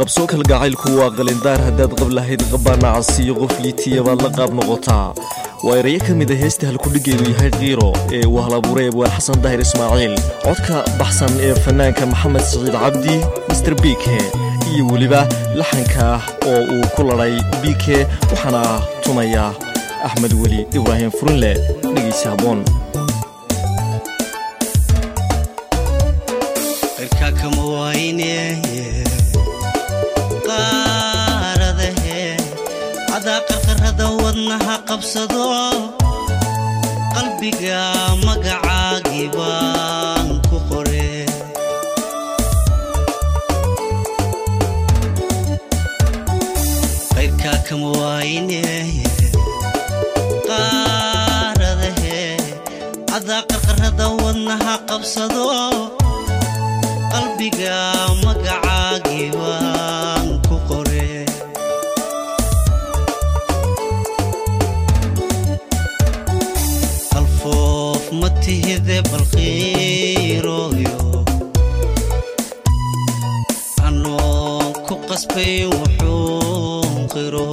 qabsoo kalgacaylku waa qalindaar haddaad qab lahayd qabaanacasiyo qof liitiya baad la qaab noqotaa waa erayo ka mid a heesta halkudhigeedu yahay kiiro ee uu halabuuray abwaan xasan daahir ismaaciil codka baxsan ee fanaanka maxamed siciid cabdi master bike iyo weliba laxanka ah oo uu ku ladhay bike waxaana tumaya axmed weli ibraahim furinle dhegeysi haboon adaa qarqarada wadnaha qabsado qalbiga magacaagii baan ku qore qayrkaa kama waayne qaaradahe adaa qarqarada wadnaha qabsado qalbiga magacaagii baan ku qore alfoof ma tihide balqiirooyo anoon ku qasbay wuxuu qiro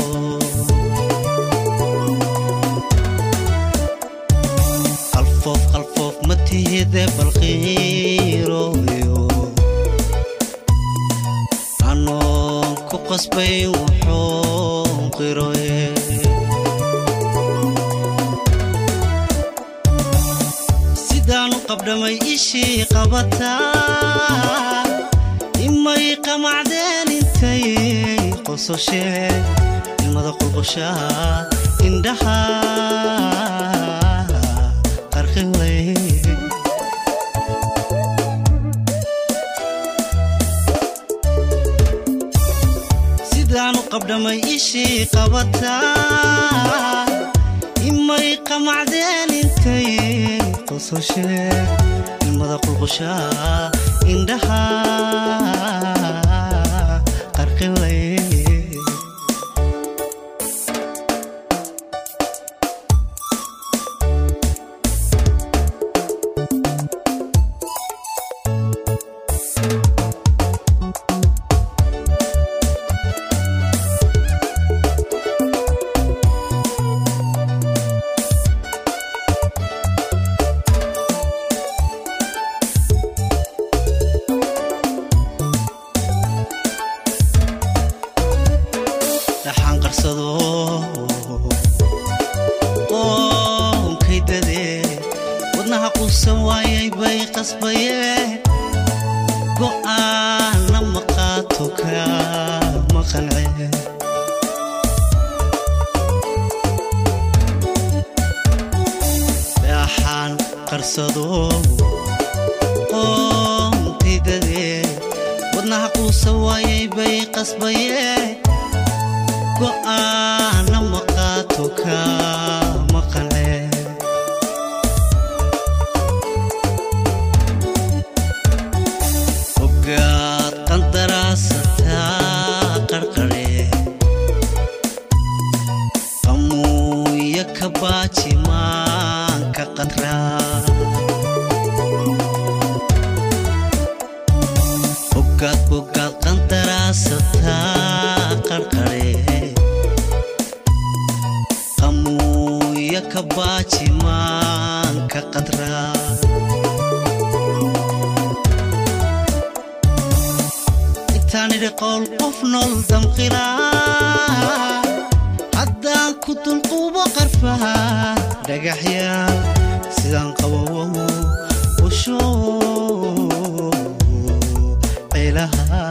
alfoof alfoof ma tihide balqiirooyo anoon ku qasbay wuxuu qiroye sidaanu qabdhamay ishii qabataa imay qamacdeen intay qososhee ilmada qulqushaa indhaha qarqiway sidaanu qabdhamay ishii qabataa imay qamacdeen intay qososhe ilmada qulqushaa indhaha qarqiway dhaxaan qarsado qoonkaydade wadnaha quusan waayay bay qasbaye go'aana maqaato ka maqance dhaxaan qarsado qoonkaydade wadnaha quusan waayay bay qasbaye go'aana maqaato ka maqance ogaad qandaraasataa qarqare qamuuya ka baaji maanka qadraa ogaad ogaad qandaraasataa qarqare qamuuya ka baaji maanka qadraa intaanidhi qowl qof nool damqilaa haddaan ku dulquubo qarfaha dhagaxyaal sidaan qabowow usho cilaha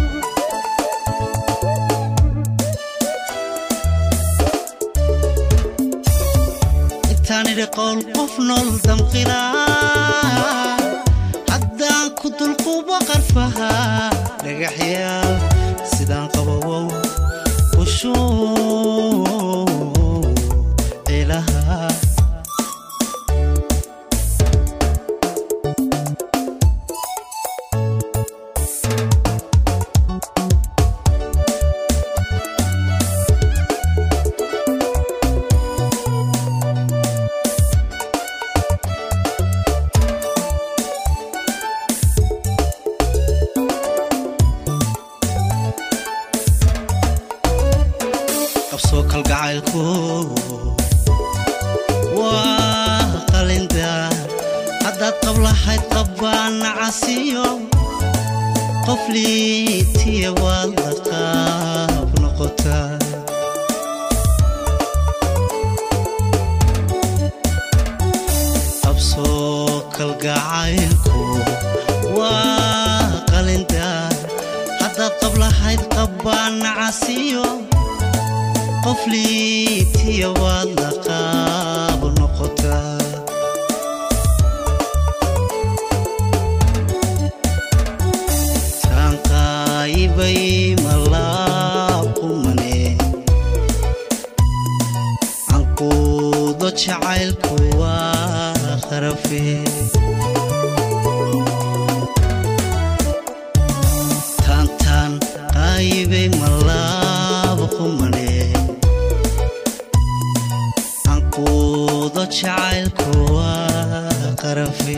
intaanidhi qowl qof nool damqilaa haddaan ku dulquubo qarfaha dhagaxyaal sidaan qabowow usho cilaha jacaylku waa qalindaar haddaad qablahayd qabbaan nacasiyo qof liitiya waad la qaab noqotaa qabsoo kalgacaylku waa qalindaar haddaad qablahayd qabbaan nacasiyo qof liitiya waad la qaab noqotaa taanqaayibay malaaqumane canquudo jacaylku waa kharafe taantaan qaayibay malaaqumane canquudo jacaylku waa kharafe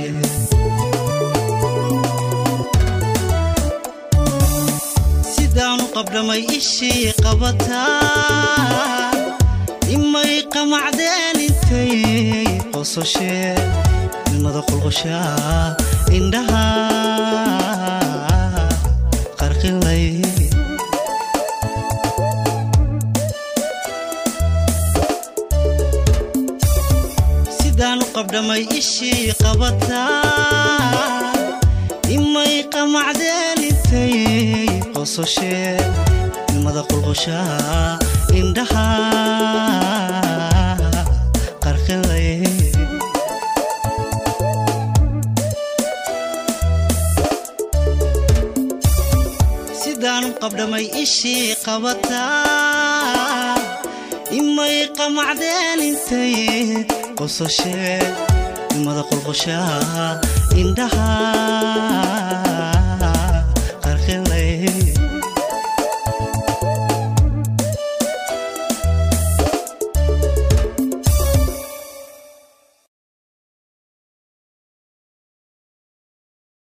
sidaanu qabdhamay ishii qabataa imay qamacdeen intay qososhee ilmada qulqushaa indhaha qarqilay sidaanu qabdhamay ishii qabataa imay qamacdeen intay qososhee ilmada qulqushaa indhaha qarqilay sidaanu qabdhamay ishii qabataa imay qamacdeen intay qososhee ilmada qulqushaa indhaha